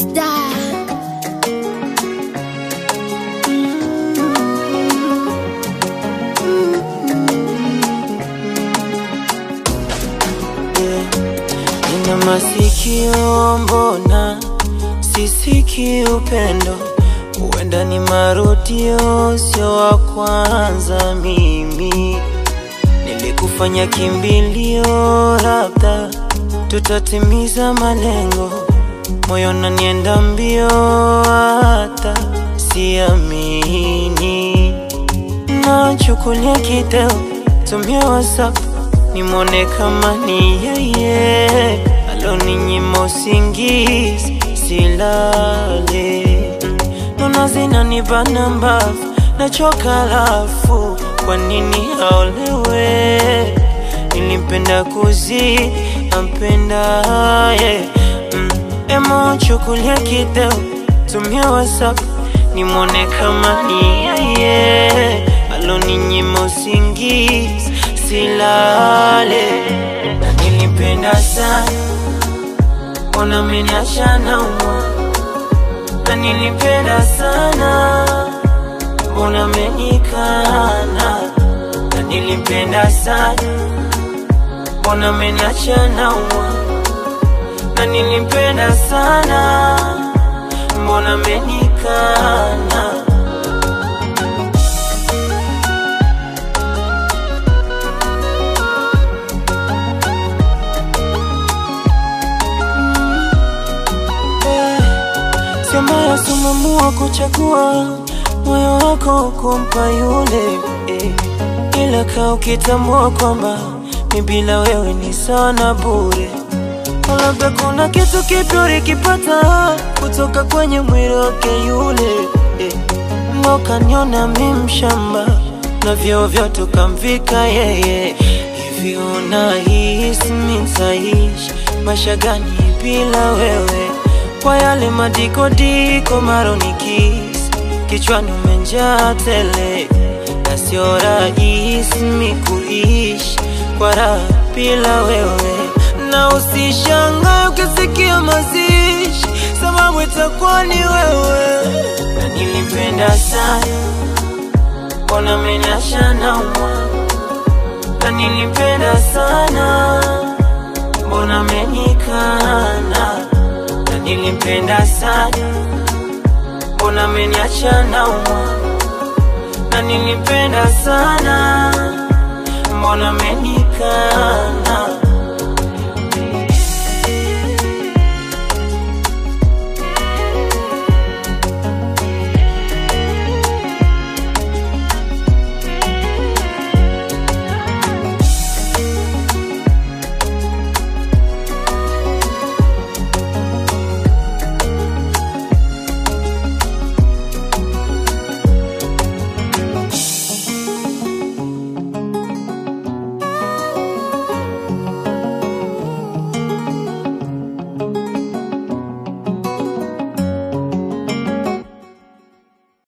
Dark. Nina masikio mbona sisiki upendo, huenda ni marudio, sio wa kwanza. Mimi nilikufanya kimbilio, labda tutatimiza malengo. Moyo nanienda mbio, hata siamini. Nachukulia kideo, tumia WhatsApp nimwone kama ni yeye aloninyima usingizi, silale nona zinanibana mbavu, nachoka lafu, kwa nini aolewe? Nilimpenda kuzidi ampendaye mm. Emo chukulia kideo, tumia WhatsApp nimwone kama ni yeye aloninyima usingizi silale na nilipenda sana, mbona ameniacha naumwa? Na nilipenda sana, mbona amenikana? Na nilipenda sana, mbona ameniacha naumwa? Na nilipenda sana, mbona amenikana? Sema sumamua kuchagua moyo wako kumpa yule eh. Ila kaa ukitambua kwamba mi bila wewe ni sana bure. Labda kuna kitu kipya ulikipata kutoka kwenye mwili wake yule eh. Mokaniona mi mshamba na vyeo vyote ukamvika yeye. Hivi unahisi mi nitaishi maisha gani bila wewe? kwa yale madikodiko maronikisi kichwani umenjaa tele, na sio rahisi mi kuishi kwa raha bila wewe, na usishangae ukisikia mazishi, sababu itakuwa ni wewe. Na nilipenda sana, mbona ameniacha naumwa? Na nilipenda sana, mbona amenikana? nilimpenda sana, mbona ameniacha naumwa? Na nilimpenda sana, mbona amenikana?